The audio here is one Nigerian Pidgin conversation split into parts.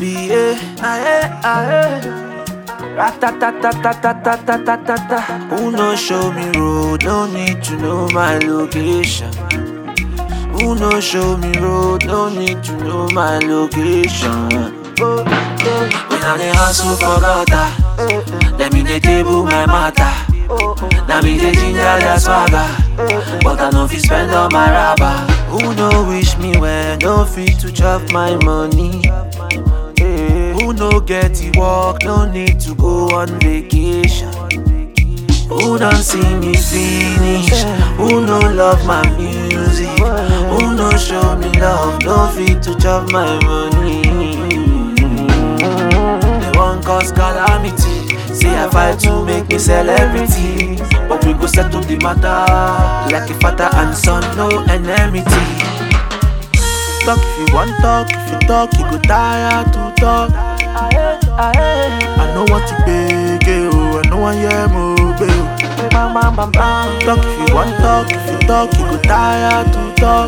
be eh, ah eh, ah eh. Ratatatatatatatata. Who no show me road? No need to know my location. Who no show me road? No need to know my location. Oh, oh. When I dey hustle for gutter, let me dey table my matter. Now me dey ginger their swagger, but I no fit spend all my rubber. Who no wish me well? No fit to chop my money. Eh, Who no get the work? No need to go on vacation. Who don't see me finish? Who no love my music? Who no show me love? No fit to chop my money. They want cause calamity. Say I fight to make me celebrity. But we go settle the matter like a father and son, no enmity. Talk if you want talk, if you talk, you go tire to talk. I know what to beg, oh, I know I am obey. Talk if you want talk, if you talk, you go tire to talk.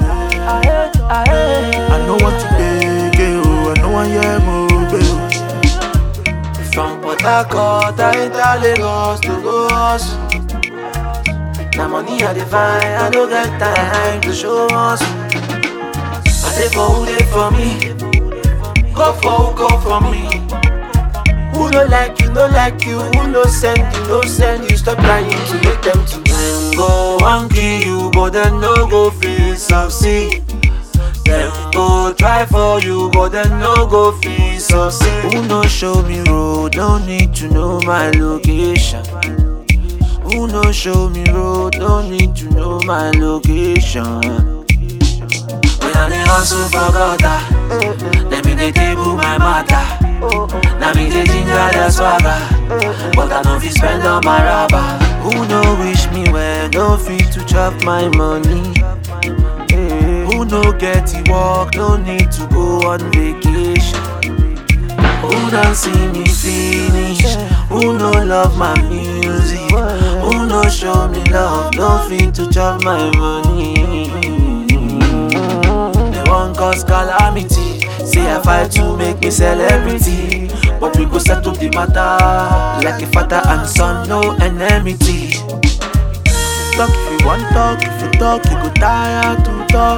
I know what to beg, oh, I know I am obey. From Port Harcourt, I enter Lagos to go hustle. Now money I define, I don't get time to show us. I say for who they for me, go for who go for me. Who no like you, no like you, who no send you, no send you. Stop trying to make them to them go and kill you, but then no go feel succeed. Them go try for you, but then no go feel succeed. Who no show me road, no need to know my location. Who no show me road, no need to know my location. When I dey hustle for gutter, let me dey table my matter. Now me dey ginger the swagger, but I no fit spend all my rubber. Who no wish me well, no fit to chop my money. Eh, Who no get the work, no need to go on vacation. Who don't see me finish? Who no love my music? Who no show me love? No fit to chop my money. They want cause calamity. Say I fight to make me celebrity. But we go settle the matter like a father and son, no enmity. Talk if you want talk, if you talk, you go tire to talk.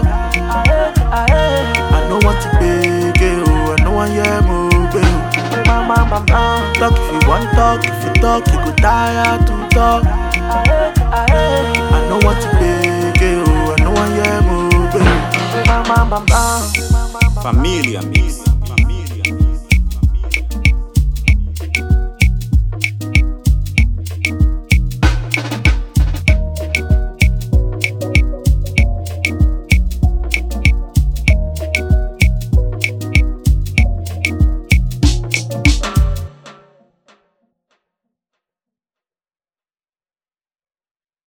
I know what to beg, oh, I know I am obey. Talk if you want talk, if you talk, you go tire to talk. I know what to beg, oh, I know I am obey. Familia Mix.